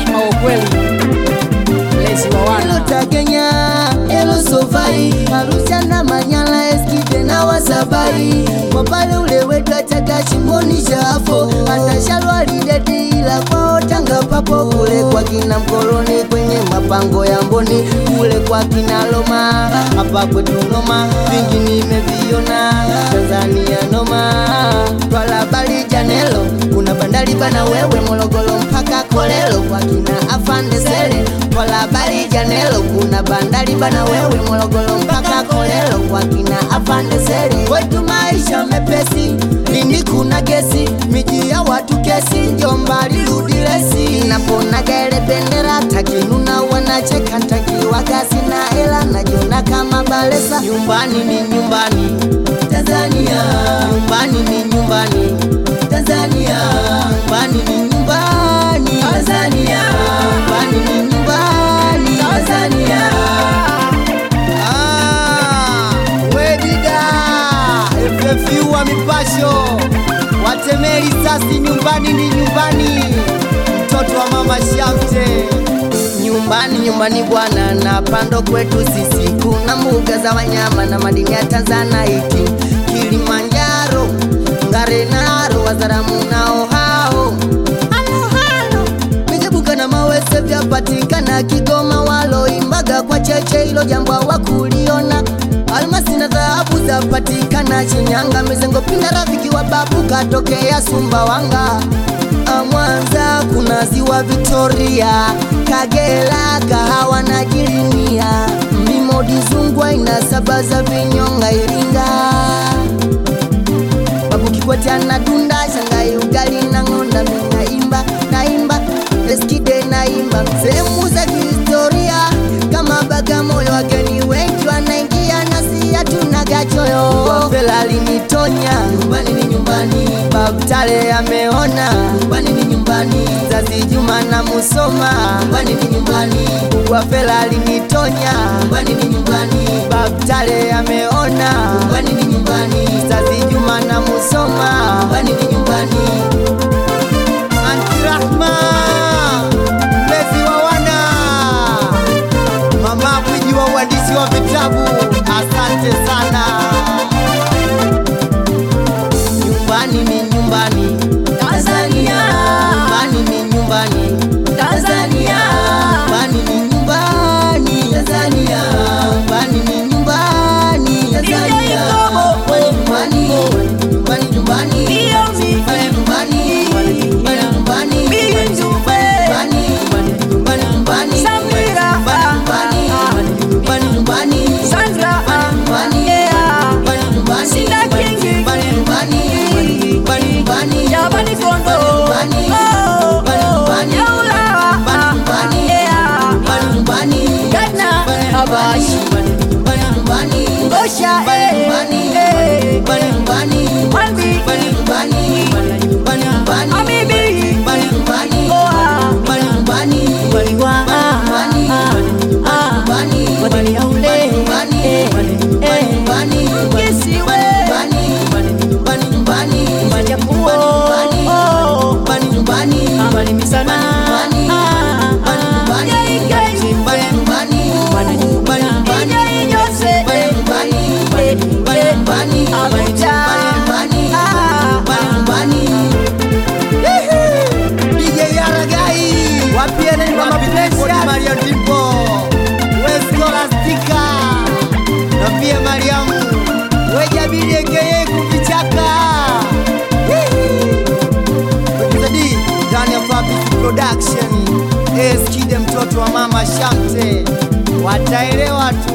au kweli mlezi wa wana Elotagenya elosovai Arusha na Manyala eskide na wasabai Mwapale ule wetu achaga shimoni shafo Hata shalwa lideti ila kwao Tanga papo kule kwa kina mkoloni kwenye mapango ya mboni kule kwa kina Loma hapa kwetu noma vingi nimeviona Tanzania noma Twala bali janelo kuna bandari bana wewe Morogoro mpaka Kolelo kwa kina afande sele Twala bali janelo kuna bandari bana wewe Morogoro mpaka Kolelo kwa kina afande sele kwetu maisha mepesi lini kuna gesi miji ya watu kesi Njomba lirudi lesi napona gere bendera takinuna wanacheka ntakiwa kasi na hela najiona kama balesa nyumbani ni nyumbani Tanzania nyumbani ni nyumbani Tanzania nyumbani ni nyumbani Tanzania nyumbani ni nyumbani Tanzania Ah, Wedida FFU wa mipasho watemeli sasi, nyumbani ni nyumbani, mtoto wa mama Shamte nyumbani nyumbani bwana, na pando kwetu sisi kuna mbuga za wanyama na madini ya Tanzanite, Kilimanjaro, Ngarenaro, Wazaramu nao hao halo halo Migebuka na mawese vyapatikana Kigoma, waloimbaga kwa cheche, hilo jambo hawakuliona. Almasi na dhahabu zapatikana Shinyanga, Mizengo, Pinda, rafiki wa babu katokea Sumbawanga. Ah, Mwanza kuna ziwa Victoria, Kagera, kahawa na Jilinia, Mlimodi, Zungwa inasabaza vinyonga Iringa Babu Kikwete anadunda Shangai ugali na ng'onda mimi naimba naimba Eskide naimba sehemu za kihistoria kama Bagamoyo wageni wengi wanaingia nasi hatuna gachoyo Fela alinitonya nyumbani ni nyumbani Babu Tale ameona nyumbani ni nyumbani Zazi Juma na Musoma nyumbani ni nyumbani Wa Fela alinitonya nyumbani ni nyumbani Babu Tale ameona nyumbani ni nyumbani Zazi Juma na Musoma nyumbani ni nyumbani Anti Rahma mlezi wa wana mama gwiji wa uandishi wa vitabu asante sana nyumbani ni nyumbani Tanzania nyumbani ni nyumbani Tanzania nyumbani ni nyumbani Tanzania nyumbani ni nyumbani Tanzania nyumbani nyumbani nyumbani Pale nyumbani nyumbani nyumbani nyumbani nyumbani nyumbani nyumbani Samira. nyumbani nyumbani nyumbani Sandra, nyumbani yeah. nyumbani nyumbani Sinda Kingi. nyumbani nyumbani nyumbani nyumbani Yabani Kondo. nyumbani Oh, nyumbani nyumbani Yaula. nyumbani nyumbani Yeah. nyumbani nyumbani Ghana, Abash. nyumbani nyumbani Ngosha, nyumbani eh, nyumbani eh. nyumbani nyumbani Mwambi. nyumbani nyumbani nyumbani nyumbani Amibi. nyumbani nyumbani Goa. nyumbani nyumbani Waliwa. nyumbani nyumbani Wadani yaule. nyumbani Eh, eh. nyumbani Kisiwe. nyumbani nyumbani nyumbani Majapuo. nyumbani Oh. nyumbani nyumbani Amani misana. nyumbani Ah, nyumbani nyumbani Yai, yai. nyumbani nyumbani Nyumbani, nyumbani nyumbani Yai, Jose. nyumbani nyumbani nyumbani nyumbani Abuja. nyumbani Ah. nyumbani DJ Yaragai wapiene ni mama Precious Maria Dimpo Weskola Stika na pia Mariamu Wejabidi aka kuvichaka Producer ndani ya Fabric Production Eskide mtoto wa mama Shamte wataelewa tu